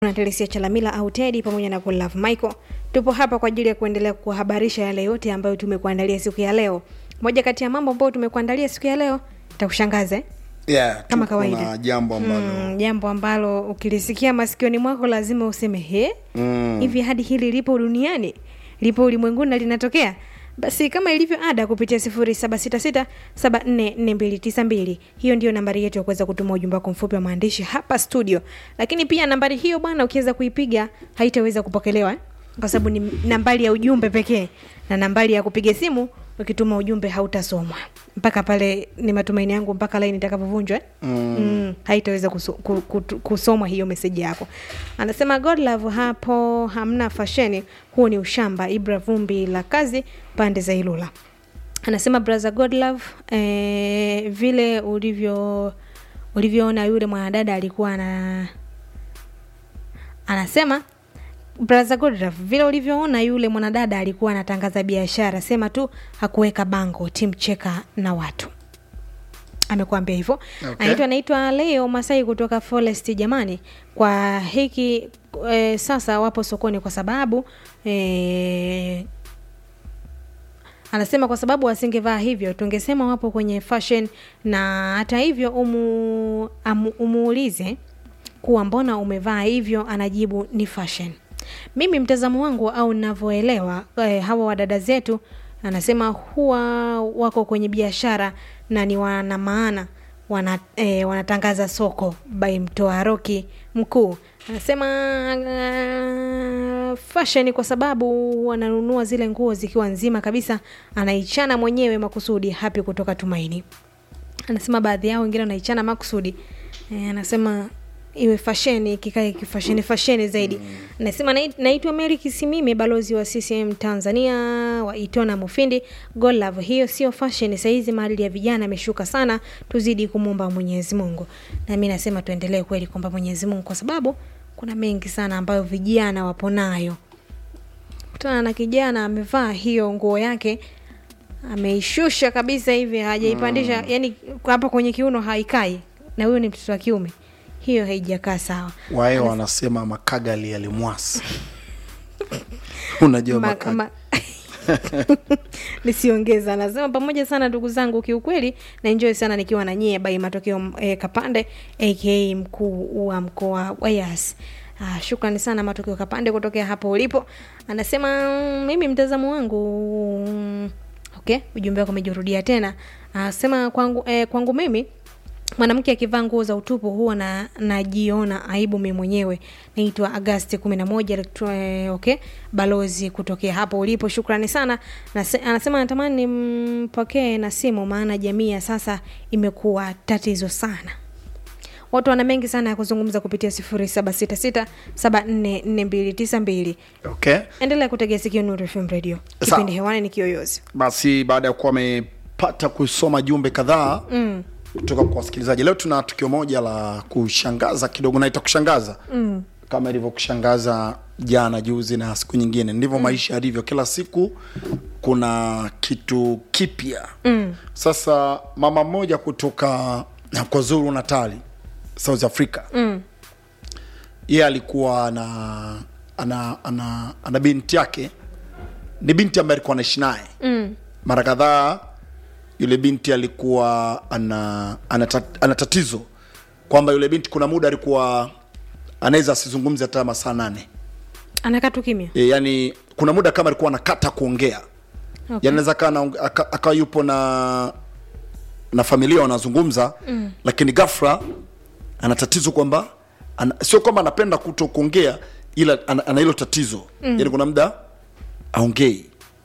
na Telesia Chalamila au Teddy pamoja na Godlove Michael. Tupo hapa kwa ajili ya kuendelea kuhabarisha yale yote ambayo tumekuandalia siku ya leo. Moja kati ya mambo ambayo tumekuandalia siku ya leo takushangaza eh? yeah, Kama tuko kawaida. na jambo ambalo Mm, jambo ambalo ukilisikia masikioni mwako lazima useme he Mm. hivi hadi hili lipo duniani lipo ulimwenguni na linatokea basi kama ilivyo ada kupitia 0766744292 hiyo ndio nambari yetu ya kuweza kutuma ujumbe wako mfupi wa maandishi hapa studio lakini pia nambari hiyo bwana ukiweza kuipiga haitaweza kupokelewa eh? kwa sababu ni nambari ya ujumbe pekee na nambari ya kupiga simu ukituma ujumbe hautasomwa mpaka pale ni matumaini yangu mpaka laini itakapovunjwa eh? mm. mm, haitaweza kuso, ku, ku, kusomwa hiyo meseji yako anasema godlove hapo hamna fasheni huo ni ushamba ibra vumbi la kazi pande za ilula anasema brother godlove eh, vile ulivyo ulivyoona yule mwanadada alikuwa ana anasema brother godlove vile ulivyoona yule mwanadada alikuwa anatangaza biashara sema tu hakuweka bango timcheka na watu amekuambia hivyo Okay. anaitwa anaitwa leo masai kutoka forest jamani kwa hiki e, sasa wapo sokoni kwa sababu e, anasema kwa sababu wasingevaa hivyo tungesema wapo kwenye fashion na hata hivyo umu, amu, umuulize kuwa mbona umevaa hivyo anajibu ni fashion mimi mtazamo wangu au navyoelewa eh, hawa wadada zetu anasema huwa wako kwenye biashara na ni wana maana wana, eh, wanatangaza soko by mtoa roki mkuu anasema uh, fashion kwa sababu wananunua zile nguo zikiwa nzima kabisa anaichana mwenyewe makusudi hapi kutoka tumaini anasema baadhi yao wengine wanaichana makusudi e, anasema iwe fasheni kikae kifasheni fasheni zaidi anasema "Nai- naitwa mary kisimime balozi wa ccm tanzania wa itona mufindi golove hiyo sio fashion sahizi maadili ya vijana ameshuka sana tuzidi kumwomba mwenyezi mungu na mi nasema tuendelee kweli kwamba mwenyezi mungu kwa sababu kuna mengi sana ambayo vijana wapo nayo kutana na kijana amevaa hiyo nguo yake ameishusha kabisa hivi hajaipandisha mm. yani hapa kwenye kiuno haikai na huyo ni mtoto wa kiume hiyo haijakaa sawa wae wanasema makagali yalimwasi unajua Ma- makagali ma- nisiongeza anasema pamoja sana ndugu zangu kiukweli na enjoy sana nikiwa na nyie bai matokeo eh, kapande aka mkuu wa mkoa wa yas Ah, shukrani sana matokeo kapande kutokea hapo ulipo anasema mm, mimi mtazamo wangu mm, okay ujumbe wako umejirudia tena anasema kwangu, eh, kwangu mimi mwanamke akivaa nguo za utupu huwa na najiona aibu mi mwenyewe naitwa agasti kumi na moja elektro- eh, okay balozi kutokea hapo ulipo shukrani sana Nase, anasema natamani mpokee na simu maana jamii ya sasa imekuwa tatizo sana watu wana mengi sana ya kuzungumza kupitia sifuri saba sita sita saba nne nne mbili tisa mbili okay endelea kutegea sikio Nuru FM radio Sawa. kipindi hewani ni kiyoyozi basi baada ya kuwa amepata kusoma jumbe kadhaa mm. kutoka kwa wasikilizaji leo tuna tukio moja la kushangaza kidogo naita kushangaza mm. kama ilivyokushangaza jana juzi na siku nyingine ndivyo mm. maisha yalivyo kila siku kuna kitu kipya mm. sasa mama mmoja kutoka kwa zuru natali south africa mm. yeye alikuwa ana ana, ana, ana binti yake ni binti ambaye alikuwa anaishi naye mm. mara kadhaa yule binti alikuwa ana ana, tat- ana tatizo kwamba yule binti kuna muda alikuwa anaweza asizungumze hata masaa nane anakaa tu kimya e, yani kuna muda kama alikuwa anakata kuongea Okay. yani anaweza kaa na- aka- akawa yupo na na familia wanazungumza mm. lakini ghafla ana tatizo kwamba ana, sio kwamba anapenda kuto kuongea ila ana ana hilo tatizo mm. yani kuna muda aongei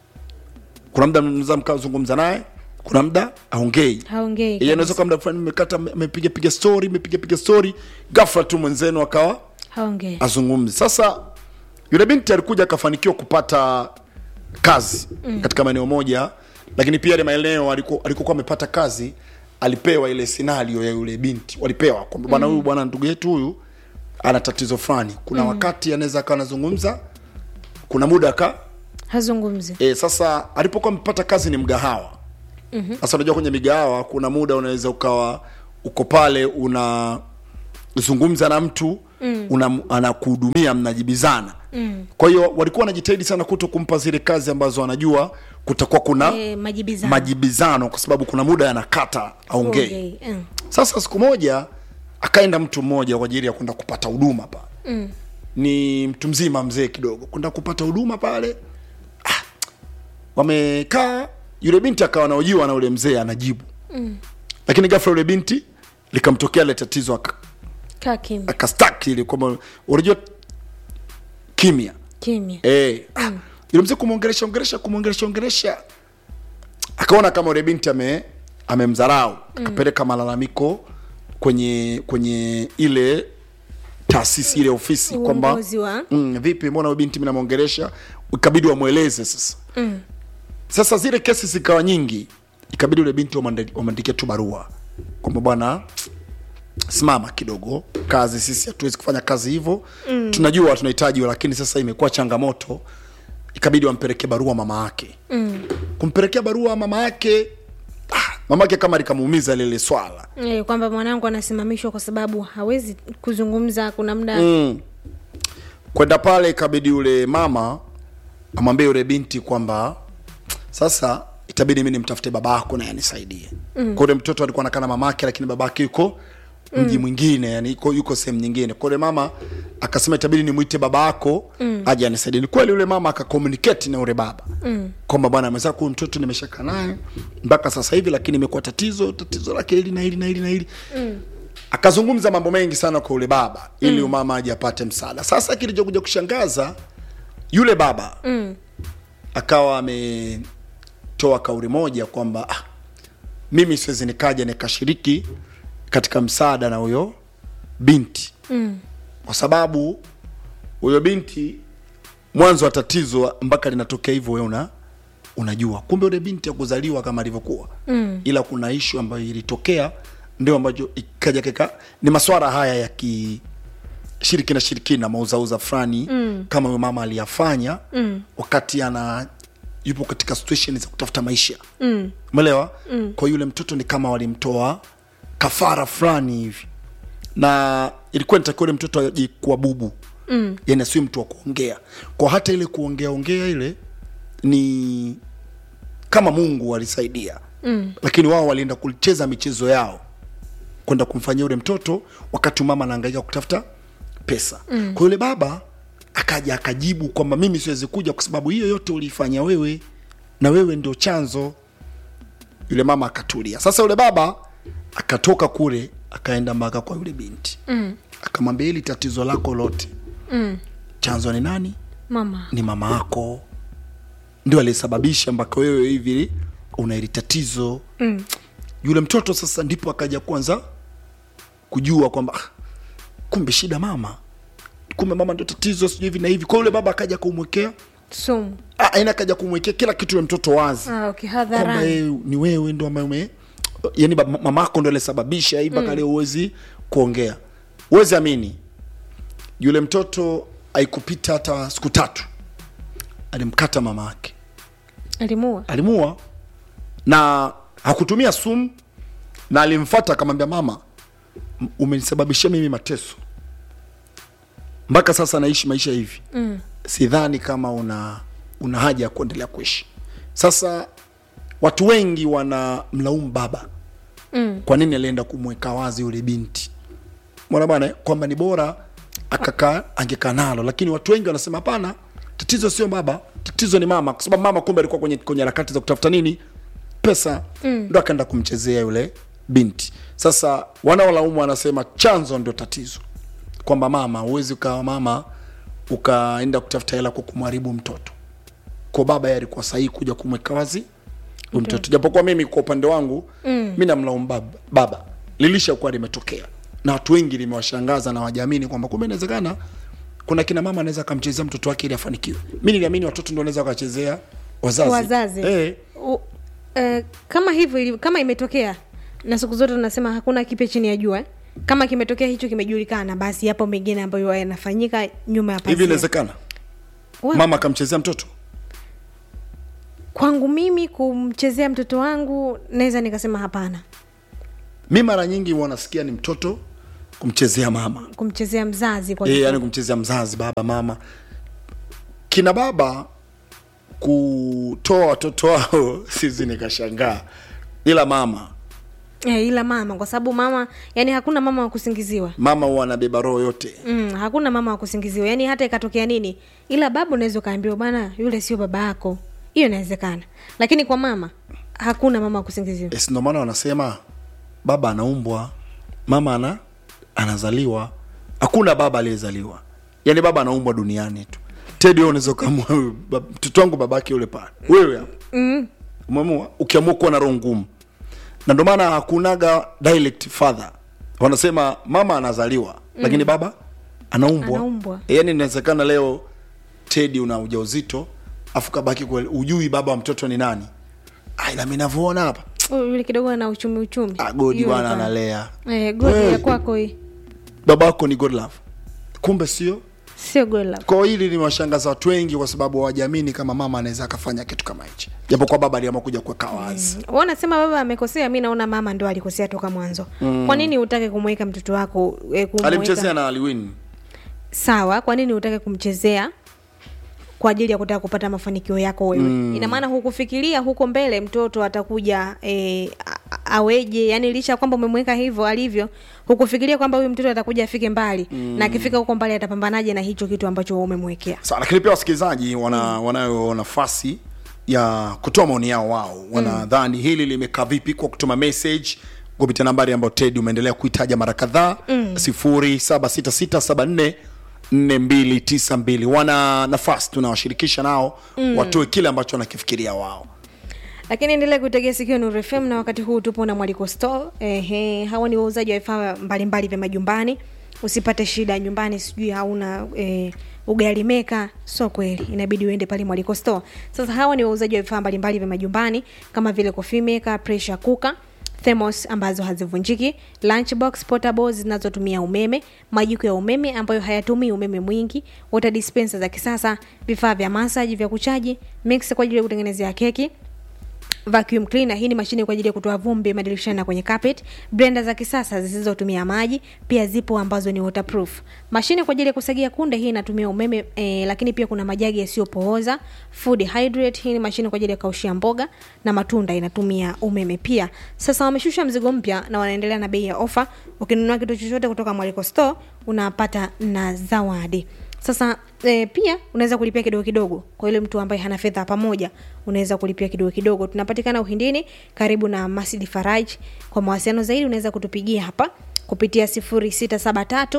kuna muda mnaweza mkazungumza naye kuna muda aongei haongei Yeye anaweza kwa muda fulani mmekata mmepiga piga story mmepiga piga story ghafla tu mwenzenu akawa haongei azungumzi sasa yule binti alikuja akafanikiwa kupata kazi mm. katika maeneo moja lakini pia ile maeneo aliku- alikokuwa amepata kazi alipewa ile scenario ya yule binti walipewa kwamba bwana huyu bwana ndugu yetu huyu ana tatizo fulani kuna mm. wakati anaweza akawa anazungumza kuna muda aka hazungumzi e, sasa alipokuwa amepata kazi ni mgahawa mm-hmm. sasa unajua kwenye migahawa kuna muda unaweza ukawa uko pale unazungumza na mtu mm. anakuhudumia mnajibizana mm. kwa hiyo walikuwa wanajitahidi sana kuto kumpa zile kazi ambazo wanajua kutakuwa kuna Eh, majibizano. majibizano kwa sababu kuna muda yanakata aongee Ongei, mm. sasa siku moja akaenda mtu mmoja kwa ajili ya kwenda kupata huduma pale mm. ni mtu mzima mzee kidogo kwenda kupata huduma pale ah, wamekaa yule binti akawa anaojiwa na yule mzee anajibu mm. lakini ghafla yule binti likamtokea ile tatizo aka- kaa kimya akastaki ile kwamba unajua kimya kimya Eh, ah, yule mzee kumwongelesha ongelesha kumwongelesha ongelesha akaona kama yule binti ame amemdharau akapeleka malalamiko kwenye kwenye ile taasisi ile ofisi kwamba Uongozi wa- mm, vipi mbona huyu binti mimi namwongelesha ikabidi wamweleze sasa mm. sasa zile kesi zikawa nyingi ikabidi yule binti wamwande- wamwandikie tu barua kwamba bwana simama kidogo kazi sisi hatuwezi kufanya kazi hivyo mm. tunajua tunahitaji lakini sasa imekuwa changamoto ikabidi wampelekee barua mama yake mm. kumpelekea barua mama yake ah, mama yake kama likamuumiza lile swala Eh, kwamba mwanangu anasimamishwa kwa sababu hawezi kuzungumza kuna muda mm. kwenda pale ikabidi yule mama amwambie yule binti kwamba sasa itabidi mi nimtafute babako naye anisaidie mm. kwa yule mtoto alikuwa anakaa na mamake lakini babake yuko mji mwingine yani yuko, yuko sehemu nyingine kwa yule mama akasema itabidi nimwite babako mm. aje anisaidie ni kweli yule mama akakomunicate na yule baba mm. kwamba bwana mwenzako huyu mtoto nimeshaka naye mpaka sasa hivi lakini imekuwa tatizo tatizo lake hili na hili na hili na hili mm akazungumza mambo mengi sana kwa yule baba ili mm. mama aje apate msaada sasa kilichokuja kushangaza yule baba mm. akawa ametoa kauli moja kwamba ah, mimi siwezi nikaja nikashiriki katika msaada na huyo binti Mm. kwa sababu huyo binti mwanzo wa tatizo mpaka linatokea hivyo wewe una unajua kumbe yule binti akuzaliwa kama alivyokuwa mm. ila kuna ishu ambayo ilitokea ndio ambacho ikaja keka ni maswara haya ya ki shirikina shirikina mauzauza fulani mm. kama huyo mama aliyafanya mm. wakati ana yupo katika situation za kutafuta maisha Mm. umeelewa mm. kwa yule mtoto ni kama walimtoa kafara fulani hivi na ilikuwa nitakiwa yule mtoto aje kuwa bubu mm. yani asiwe mtu wa kuongea kwa hata ile kuongea ongea ile ni kama mungu alisaidia mm. lakini wao walienda kucheza michezo yao kwenda kumfanyia yule mtoto wakati mama anahangaika kutafuta pesa mm. kwa yule baba akaja akajibu kwamba mimi siwezi kuja kwa sababu hiyo yote uliifanya wewe na wewe ndio chanzo yule mama akatulia sasa yule baba akatoka kule akaenda mpaka kwa yule binti mm. akamwambia hili tatizo lako lote Mm. chanzo ni nani mama ni mama yako ndio aliyesababisha mpaka wewe hivi una hili tatizo mm. yule mtoto sasa ndipo akaja kwanza kujua kwamba ah, kumbe shida mama kumbe mama ndio tatizo sijui hivi na hivi kwa yule baba akaja kumwekea sumu ah, aina akaja kumwekea kila kitu yule mtoto wazi ah, okay, kwamba hadharani yeye ni wewe ndo ambaye ume yani baba- mamako ndo alisababisha hii mpaka leo huwezi kuongea huwezi amini yule mtoto haikupita hata siku tatu alimkata mama yake alimua alimua na hakutumia sumu na alimfata akamwambia mama m- umenisababishia mimi mateso mpaka sasa naishi maisha hivi mm. sidhani kama una una haja ya kuendelea kuishi sasa watu wengi wana mlaumu baba Mm. kwa nini alienda kumweka wazi yule binti mwana bwana kwamba ni bora akakaa angekaa nalo lakini watu wengi wanasema hapana tatizo sio baba tatizo ni mama kwa sababu mama kumbe alikuwa kwenye kwenye harakati za kutafuta nini pesa mm. ndo akaenda kumchezea yule binti sasa wanaolaumu wanasema chanzo ndio tatizo kwamba mama huwezi ukawa mama ukaenda kutafuta hela kwa kumharibu mtoto kwa baba yeye alikuwa sahihi kuja kumweka wazi huyu mtoto japokuwa mimi kwa upande wangu mm. mi namlaumu baba, baba lilishakuwa limetokea na watu wengi limewashangaza na wajamini kwamba kumbe inawezekana kuna kina mama anaweza akamchezea mtoto wake ili afanikiwe mi niliamini watoto ndo wanaweza wakachezea wazazi, wazazi Eh, U, eh, kama hivyo ili- kama imetokea na siku zote tunasema hakuna kipya chini ya jua eh. kama kimetokea hicho kimejulikana basi yapo mengine ambayo yanafanyika nyuma ya hivi pazia inawezekana Wa- mama akamchezea mtoto kwangu mimi kumchezea mtoto wangu naweza nikasema hapana mi mara nyingi wanasikia ni mtoto kumchezea mama kumchezea mzazi kwa e, kifupi. yani kumchezea mzazi baba mama kina baba kutoa watoto wao sisi nikashangaa ila mama Eh, ila mama kwa sababu mama yani hakuna mama wa kusingiziwa mama huwa anabeba roho yote mm, hakuna mama wa kusingiziwa yani hata ikatokea nini ila baba unaweza ukaambiwa bana yule sio baba yako hiyo inawezekana lakini kwa mama hakuna mama wa kusingiziwa yes, ndio maana wanasema baba anaumbwa mama ana anazaliwa hakuna baba aliyezaliwa yaani baba anaumbwa duniani tu tedi wewe unaweza ukaamua wewe, bab- mtoto wangu babake yule pale wewe hapa mm. umeamua ukiamua kuwa na roho ngumu na ndio maana hakunaga direct father wanasema mama anazaliwa mm. lakini baba anaumbwa Anaumbwa. yaani inawezekana leo tedi una ujauzito afu kabaki kweli ujui baba wa mtoto ni nani Ai, na mimi navyoona hapa Huyu yule kidogo ana uchumi uchumi Ah, godi Yule bwana pale. analea eh, godi Hey. ya kwako hii baba wako ni god love kumbe sio sio good love. kwa hili limewashangaza watu wengi kwa sababu hawajamini kama mama anaweza akafanya kitu kama hichi japo kwa baba aliamua kuja kuweka wazi Wewe unasema baba amekosea mi naona mama ndo alikosea toka mwanzo mm. kwa nini utake kumweka mtoto wako eh, kumweka- alimchezea na aliwin sawa kwa nini utake kumchezea kwa ajili ya kutaka kupata mafanikio yako wewe mm. ina maana hukufikiria huko mbele mtoto atakuja e, aweje yani licha ya kwamba umemweka hivyo alivyo hukufikiria kwamba huyu mtoto atakuja afike mbali mm. na akifika huko mbali atapambanaje na hicho kitu ambacho wewe umemwekea sawa lakini pia wasikilizaji wana wanayo nafasi ya kutoa maoni yao wao wanadhani hili limekaa vipi kwa kutuma message kupitia nambari ambayo ted umeendelea kuitaja mara kadhaa sifuri saba sita sita saba nne nne mbili tisa mbili wana nafasi tunawashirikisha nao mm. watoe kile ambacho wanakifikiria wao lakini endelea kutegea sikio Nuru FM na wakati huu tupo na Mwaliko Store. Ehe, hawa ni wauzaji wa vifaa mbalimbali vya majumbani. Usipate shida nyumbani, sijui hauna eh, ugali meka, sio kweli, inabidi uende pale Mwaliko Store. Sasa hawa ni wauzaji wa vifaa mbalimbali vya majumbani kama vile coffee maker, pressure cooker thermos ambazo hazivunjiki, lunchbox portables zinazotumia umeme, majiko ya umeme ambayo hayatumii umeme mwingi, water dispenser za kisasa, vifaa vya massage vya kuchaji, mixer kwa ajili ya kutengenezea keki, vacuum cleaner hii ni mashine kwa ajili ya kutoa vumbi madirishani na kwenye carpet blender za kisasa zisizotumia maji pia zipo ambazo ni waterproof mashine kwa ajili ya kusagia kunde hii inatumia umeme eh, lakini pia kuna majagi yasiyopooza food hydrate hii ni mashine kwa ajili ya kaushia mboga na matunda inatumia umeme pia sasa wameshusha mzigo mpya na wanaendelea na bei ya ofa ukinunua kitu chochote kutoka mwaliko store unapata na zawadi sasa e, pia unaweza kulipia kidogo kidogo kwa yule mtu ambaye hana fedha pamoja unaweza kulipia kidogo kidogo tunapatikana uhindini karibu na masjid faraj kwa mawasiliano zaidi unaweza kutupigia hapa kupitia 0673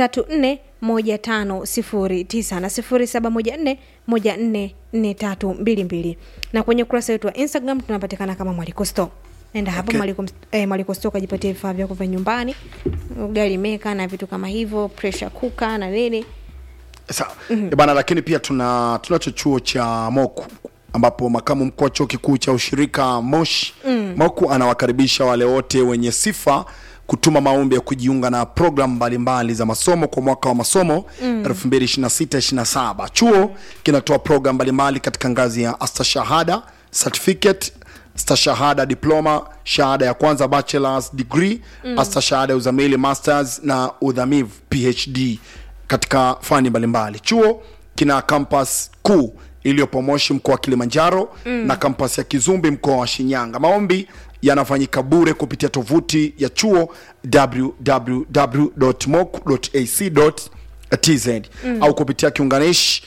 341509 na 0714 144322 na kwenye ukurasa wetu wa instagram tunapatikana kama mwaliko store nenda hapa Okay. okay. mwaliko, eh, mwaliko store ukajipatia vifaa vyako vya nyumbani ugali meka na vitu kama hivyo pressure cooker na nini sawa mm-hmm. bana lakini pia tuna tunacho chuo cha moku ambapo makamu mkuu wa chuo kikuu cha ushirika moshi mm. moku anawakaribisha wale wote wenye sifa kutuma maombi ya kujiunga na programu mbalimbali za masomo kwa mwaka wa masomo mm. 226 chuo kinatoa programu mbalimbali katika ngazi ya astashahada certificate stashahada diploma shahada ya kwanza bachelors degree mm. astashahada ya uzamili masters na udhamivu phd katika fani mbalimbali chuo kina kampas kuu iliyopo moshi mkoa wa kilimanjaro mm. na kampas ya kizumbi mkoa wa shinyanga maombi yanafanyika bure kupitia tovuti ya chuo www.moc.ac.tz mm. au kupitia kiunganishi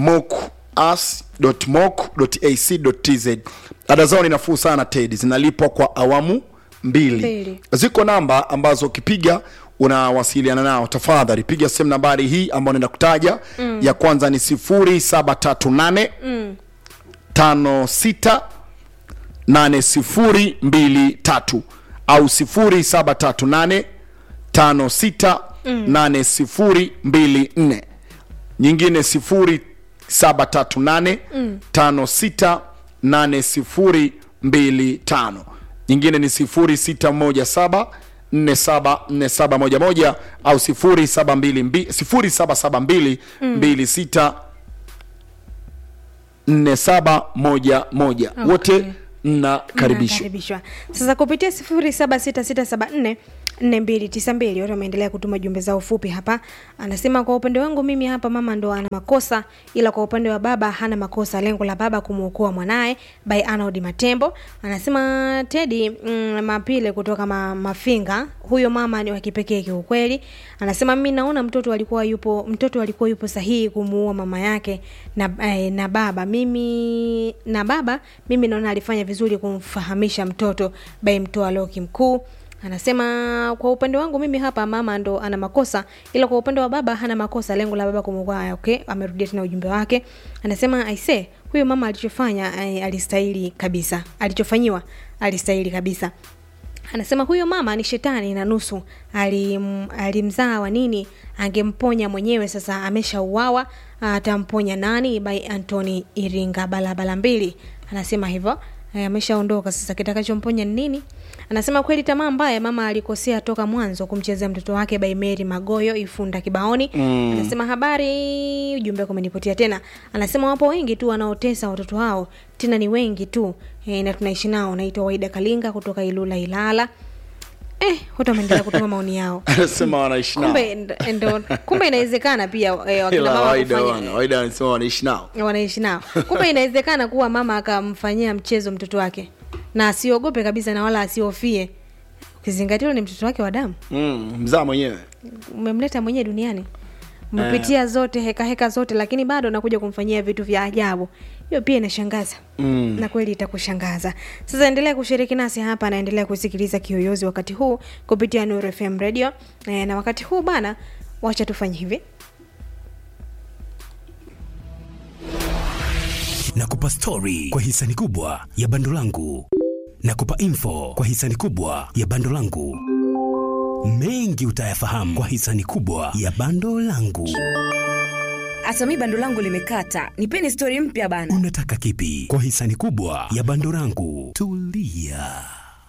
moc.moc.ac.tz ada zao ni nafuu sana ted zinalipwa kwa awamu mbili Mbili. ziko namba ambazo ukipiga unawasiliana nao tafadhali piga simu nambari hii ambayo naenda kutaja mm. ya kwanza ni 0738 mm. 56 8023 au 0738 56 8024 nyingine 0738 56 8025 nyingine ni 0617 474711 au 0722 0772 26 4711 wote mnakaribishwa Mnakaribishwa. sasa kupitia 076674 nne mbili tisa mbili watu wameendelea kutuma jumbe zao fupi hapa anasema kwa upande wangu mimi hapa mama ndo ana makosa ila kwa upande wa baba hana makosa lengo la baba kumwokoa mwanaye by Arnold matembo anasema tedi mm, mapile kutoka ma, mafinga huyo mama ni wa kipekee kiukweli anasema mimi naona mtoto alikuwa yupo mtoto alikuwa yupo sahihi kumuua mama yake na, eh, na baba mimi na baba mimi naona alifanya vizuri kumfahamisha mtoto by mtoa loki mkuu anasema kwa upande wangu mimi hapa mama ndo ana makosa ila kwa upande wa baba hana makosa lengo la baba kumwokoa okay amerudia tena ujumbe wake anasema aise huyo mama alichofanya eh, alistahili kabisa alichofanyiwa alistahili kabisa anasema huyo mama ni shetani na nusu alim, alimzaa wa nini angemponya mwenyewe sasa ameshauawa atamponya nani by antony iringa balabala mbili anasema hivyo Eh, ameshaondoka sasa kitakachomponya ni nini anasema kweli tamaa mbaya mama alikosea toka mwanzo kumchezea mtoto wake by mary magoyo ifunda kibaoni mm. anasema habari ujumbe kumenipotia tena anasema wapo wengi tu wanaotesa watoto hao tena ni wengi tu e, na tunaishi nao naitwa waida kalinga kutoka ilula ilala eh, watu wameendelea kutuma maoni yao anasema wanaishi nao kumbe ndo- ndo kumbe inawezekana pia eh, wakina ila mama waida kufanya- wana waida wanasema wanaishi nao wanaishi nao kumbe inawezekana kuwa mama akamfanyia mchezo mtoto wake na asiogope kabisa na wala asiofie ukizingatia ule ni mtoto wake wa damu mm, mzaa mwenyewe umemleta mwenyewe duniani umepitia zote heka heka zote lakini bado nakuja kumfanyia vitu vya ajabu hiyo pia inashangaza Mm. na kweli itakushangaza sasa endelea kushiriki nasi hapa naendelea kusikiliza kiyoyozi wakati huu kupitia Nuru FM radio e, na wakati huu bana wacha tufanye hivi nakupa stori kwa hisani kubwa ya bando langu nakupa info kwa hisani kubwa ya bando langu mengi utayafahamu kwa hisani kubwa ya bando langu hata mi bando langu limekata nipeni stori mpya bana unataka kipi kwa hisani kubwa ya bando langu tulia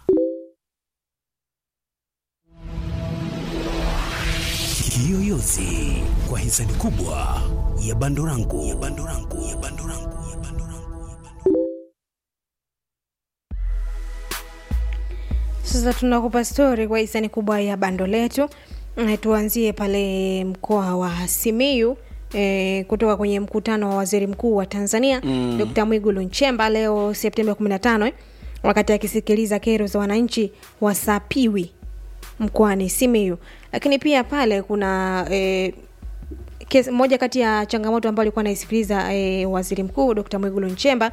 kiyoyozi kwa hisani kubwa ya bando langu ya bando langu ya bando langu ya bando langu ya bando sasa tunakupa stori kwa hisani kubwa ya bando letu Na tuanzie pale mkoa wa simiyu E, kutoka kwenye mkutano wa waziri mkuu wa tanzania mm. dkt mwigulu nchemba leo septemba 15 eh, wakati akisikiliza kero za wananchi wa sapiwi mkoani simiyu lakini pia pale kuna e, kesi, moja kati ya changamoto ambayo alikuwa anaisikiliza e, waziri mkuu dkt mwigulu nchemba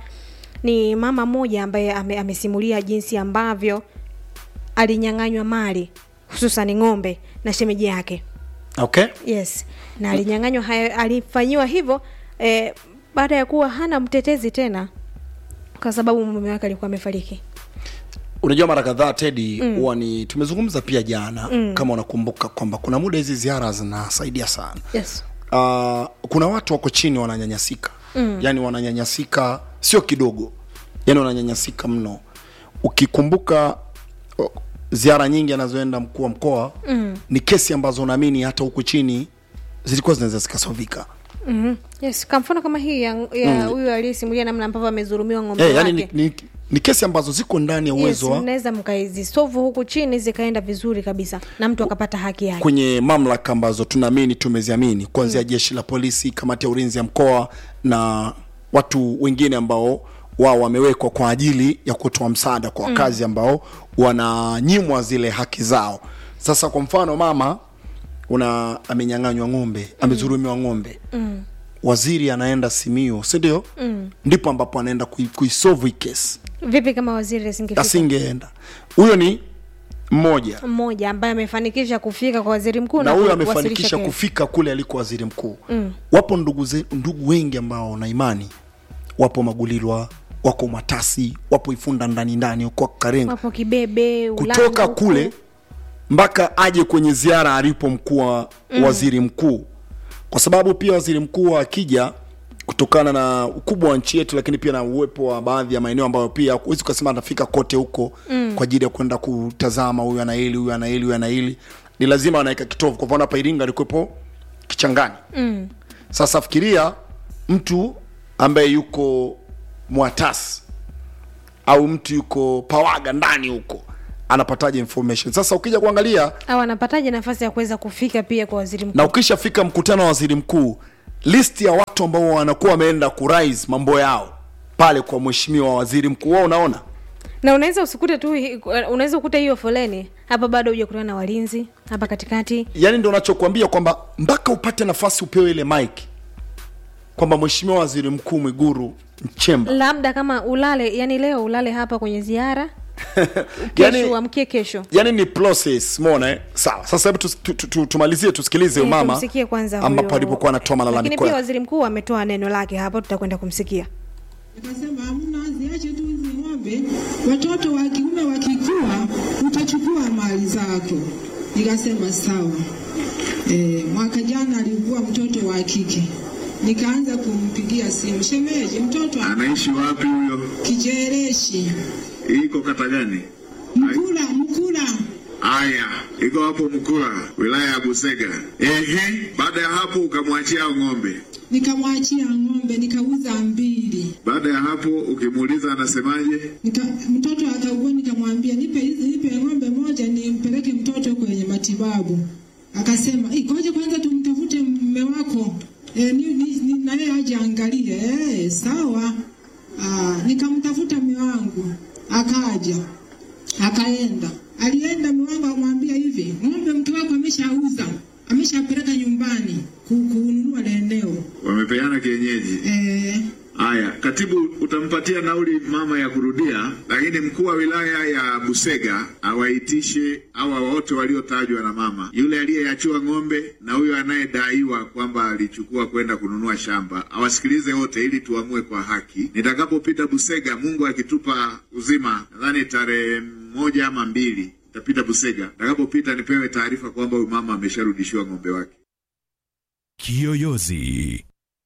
ni mama mmoja ambaye ame, amesimulia jinsi ambavyo alinyang'anywa mali hususan ng'ombe na shemeji yake okay yes na alinyang'anywa hayo alifanyiwa hivyo eh, baada ya kuwa hana mtetezi tena kwa sababu mume wake alikuwa amefariki unajua mara kadhaa tedi huwa ni tumezungumza pia jana mm. kama unakumbuka kwamba kuna muda hizi ziara zinasaidia sana yes uh, kuna watu wako chini wananyanyasika mm. yani wananyanyasika sio kidogo yani wananyanyasika mno ukikumbuka o, ziara nyingi anazoenda mkuu wa mkoa mm. ni kesi ambazo naamini hata huku chini zilikuwa zinaweza zikasovika mm-hmm. yes kwa mfano kama hii ya ya huyu aliyesimulia namna ambavyo amezurumiwa ng'ombe hey, wake yani ni, ni, ni kesi ambazo ziko ndani ya yes, uwezo wa mnaweza mkaizisovu huku chini zikaenda vizuri kabisa na mtu akapata haki yake kwenye mamlaka ambazo tunaamini tumeziamini kuanzia mm. jeshi la polisi kamati ya ulinzi ya mkoa na watu wengine ambao wao wamewekwa kwa ajili ya kutoa msaada kwa wakazi ambao wananyimwa zile haki zao sasa kwa mfano mama una amenyang'anywa ng'ombe amezurumiwa ng'ombe mm. waziri anaenda simio sindio mm. ndipo ambapo anaenda kui- kuisolve hii kesi vipi kama waziri asingefika asingeenda huyo ni mmoja mmoja ambaye amefanikisha kufika kwa waziri mkuu na huyo kuwasilisha amefanikisha kero. kufika kule aliko waziri mkuu mm. wapo ndugu, ze, ndugu wengi ambao na imani wapo magulilwa wako matasi wapo ifunda ndani ndani huko karenga wapo kibebe Ulanga kutoka huku. kule mpaka aje kwenye ziara alipo mkuu wa mm. waziri mkuu kwa sababu pia waziri mkuu akija kutokana na ukubwa wa nchi yetu lakini pia na uwepo wa baadhi ya maeneo ambayo pia huwezi ukasema anafika kote huko mm. kwa ajili ya kwenda kutazama huyu ana hili huyu ana hili huyu ana hili ni lazima anaweka kitovu kwa mfano hapa iringa alikuwepo kichangani mm. sasa fikiria mtu ambaye yuko mwatasi au mtu yuko pawaga ndani huko anapataje information sasa ukija kuangalia au anapataje nafasi ya kuweza kufika pia kwa waziri mkuu na ukishafika mkutano wa waziri mkuu list ya watu ambao wanakuwa wameenda kurais mambo yao pale kwa mheshimiwa waziri mkuu wao unaona na unaweza usikute tu unaweza ukuta hiyo foleni hapa bado huja kutana na walinzi hapa katikati yaani ndo nachokuambia kwamba mpaka upate nafasi upewe ile mike kwamba mheshimiwa waziri mkuu mwiguru nchemba labda kama ulale yani leo ulale hapa kwenye ziara kesho yani, uamkie kesho yani ni process mona eh? sawa sasa hebu tus- tu- tu- tu- tumalizie tusikilize Eh, umama tumsikie kwanza ambapo huyo- alipokuwa anatoa lakini malalamiko pia yake. waziri mkuu ametoa neno lake hapo tutakwenda kumsikia Akasema hamna, ziache tu hizi ng'ombe, watoto wa kiume wakikua utachukua mali zako. Nikasema sawa. E, mwaka jana alikuwa mtoto wa kike, nikaanza kumpigia simu, shemeji, mtoto ana Anaishi wapi huyo? kijereshi, Iko kata gani? mkula mkula. Aya, iko hapo Mkula, wilaya ya Busega. Ehe, baada ya hapo ukamwachia hao ng'ombe. Nikamwachia ng'ombe, nikauza mbili. Baada ya hapo ukimuuliza anasemaje? Nika, mtoto akaugua, nikamwambia nipe hizi, nipe ng'ombe moja nimpeleke mtoto kwenye matibabu. Akasema ikoje, kwanza tumtafute mume wako e, ni, ni, ni, na yeye aje angalie. E, sawa. Aa, nikamtafuta mume wangu akaja, akaenda, alienda mume wangu akamwambia hivi, ng'ombe mke wako ameshauza, ameshapeleka nyumbani ku- kununua la eneo Wamepeana kienyeji. e, Aya, katibu utampatia nauli mama ya kurudia, lakini mkuu wa wilaya ya Busega awaitishe hawa wote waliotajwa na mama, yule aliyeachiwa ng'ombe na huyo anayedaiwa kwamba alichukua kwenda kununua shamba, awasikilize wote ili tuamue kwa haki. Nitakapopita Busega, Mungu akitupa uzima, nadhani tarehe moja ama mbili tapita Busega. Nitakapopita nipewe taarifa kwamba huyu mama amesharudishiwa ng'ombe wake. Kiyoyozi.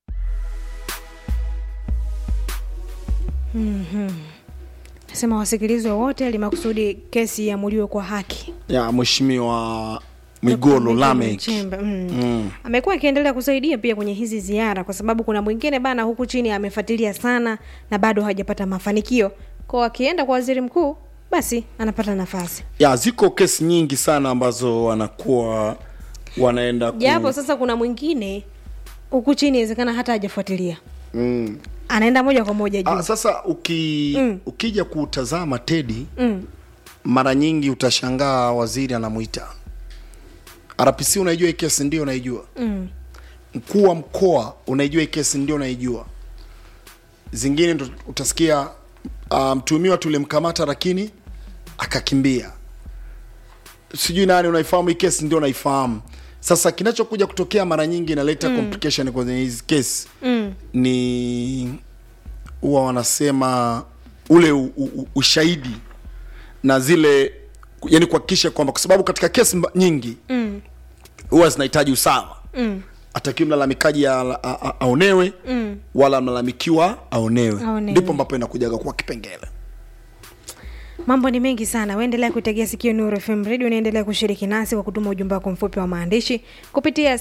nasema wasikilizwe wote ili makusudi kesi iamuliwe kwa haki ya mheshimiwa mwigolo lamek Nchemba, mm. Mm. amekuwa akiendelea kusaidia pia kwenye hizi ziara kwa sababu kuna mwingine bana huku chini amefuatilia sana na bado hajapata mafanikio kwao akienda kwa waziri mkuu basi anapata nafasi ya ziko kesi nyingi sana ambazo wanakuwa wanaenda ku... japo sasa kuna mwingine huku chini inawezekana hata hajafuatilia mm. anaenda moja kwa moja juu ah, sasa uki, Mm. ukija kutazama tedi mm. mara nyingi utashangaa waziri anamwita rpc unaijua hii kesi ndio unaijua Mm. mkuu wa mkoa unaijua hii kesi ndio unaijua zingine ndo utasikia uh, mtuhumiwa tulimkamata lakini akakimbia sijui nani unaifahamu hii kesi ndio unaifahamu sasa kinachokuja kutokea mara nyingi inaleta mm. complication kwenye hizi kesi Mm. ni huwa wanasema ule u, u, ushahidi na zile yani kuhakikisha kwamba kwa sababu katika kesi mba- nyingi Mm. huwa zinahitaji usawa Mm. atakiwa mlalamikaji a- a- a- aonewe Mm. wala mlalamikiwa aonewe Aonewe. ndipo ambapo inakujaga kuwa kipengele mambo ni mengi sana waendelea kuitegea sikio nuru fm radio unaendelea kushiriki nasi kwa kutuma ujumbe wako mfupi wa maandishi kupitia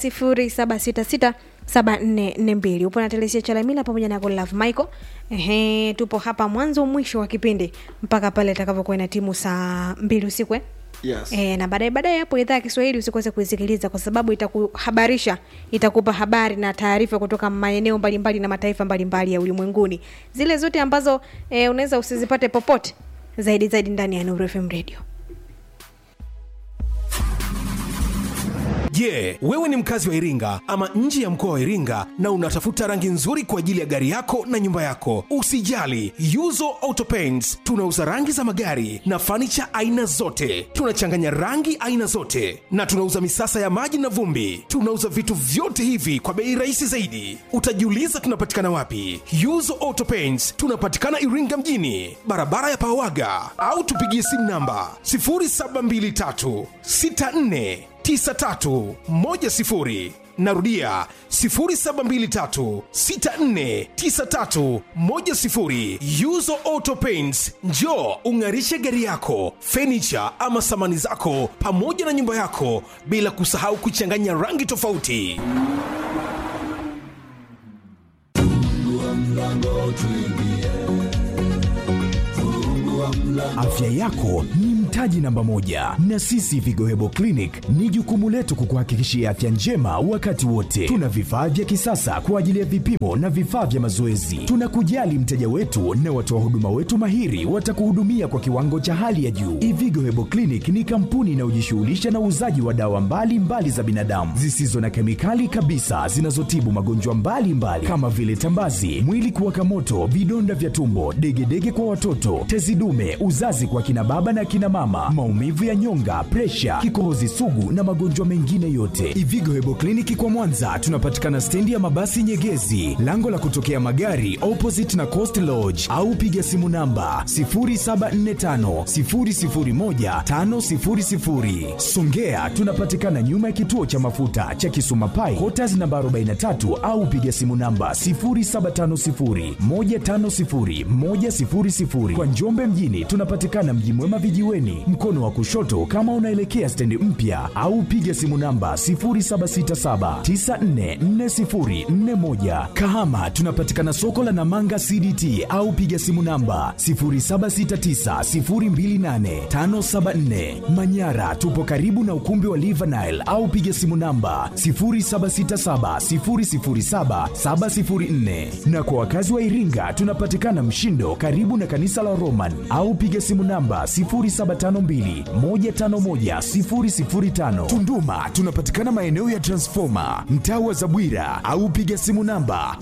07667442 upo na telesia chalamila pamoja na golove michael ehe tupo hapa mwanzo mwisho wa kipindi mpaka pale itakavyokuwa ina timu saa mbili usiku eh? yes. E, na baadaye baadaye hapo idhaa ya kiswahili usikose kuisikiliza kwa sababu itakuhabarisha itakupa habari na taarifa kutoka maeneo mbalimbali na mataifa mbalimbali ya ulimwenguni zile zote ambazo e, unaweza usizipate popote zaidi zaidi ndani ya Nuru FM radio Je, wewe ni mkazi wa Iringa ama nje ya mkoa wa Iringa na unatafuta rangi nzuri kwa ajili ya gari yako na nyumba yako? Usijali, Yuzo Auto Paints tunauza rangi za magari na fanicha aina zote. Tunachanganya rangi aina zote na tunauza misasa ya maji na vumbi. Tunauza vitu vyote hivi kwa bei rahisi zaidi. Utajiuliza tunapatikana wapi? Yuzo Auto Paints tunapatikana Iringa mjini, barabara ya Pawaga, au tupigie simu namba 0723 64 9310 narudia 0723649310 yuzo auto paints njo ung'arishe gari yako fenicha ama samani zako pamoja na nyumba yako bila kusahau kuchanganya rangi tofauti Afya yako ni mtaji mtaji namba moja, na sisi Vigo Hebo Clinic ni jukumu letu kukuhakikishia afya njema wakati wote. Tuna vifaa vya kisasa kwa ajili ya vipimo na vifaa vya mazoezi. Tunakujali mteja wetu na watoa huduma wetu mahiri watakuhudumia kwa kiwango cha hali ya juu. Ivigo Hebo Clinic ni kampuni inayojishughulisha na uuzaji wa dawa mbalimbali mbali za binadamu zisizo na kemikali kabisa zinazotibu magonjwa mbalimbali mbali, kama vile tambazi, mwili kuwaka moto, vidonda vya tumbo, degedege kwa watoto, tezi dume, uzazi kwa kina baba na kina mama, maumivu ya nyonga, presha, kikohozi sugu na magonjwa mengine yote. Ivigo Hebo Kliniki kwa Mwanza tunapatikana stendi ya mabasi Nyegezi, lango la kutokea magari opposite na Coast Lodge, au piga simu namba 0745001500. Songea tunapatikana nyuma ya kituo cha mafuta cha Kisuma Pai, Quarters namba 43 au piga simu namba 0750150100. Kwa Njombe mjini tunapatikana Mji Mwema vijiweni, mkono wa kushoto kama unaelekea stendi mpya, au piga simu namba 0767944041. Kahama tunapatikana soko la Namanga CDT au piga simu namba 0769028574. Manyara tupo karibu na ukumbi wa Livanile au piga simu namba 0767007704. Na kwa wakazi wa Iringa tunapatikana Mshindo karibu na kanisa la Roman au piga simu namba 0752151005. Tunduma tunapatikana maeneo ya Transformer mtaa wa Zabwira au piga simu namba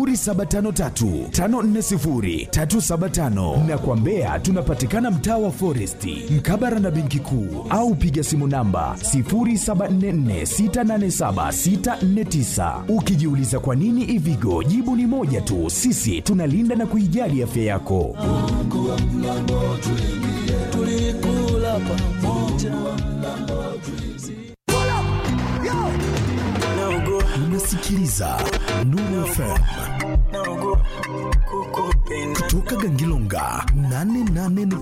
0753540375 na kwa Mbeya tunapatikana mtaa wa Foresti mkabara na benki kuu au piga simu namba 0744687649. Ukijiuliza kwa nini Ivigo, jibu ni moja tu, sisi tunalinda na kuijali afya yako. Unasikiliza Nuru FM kutoka Gangilonga 88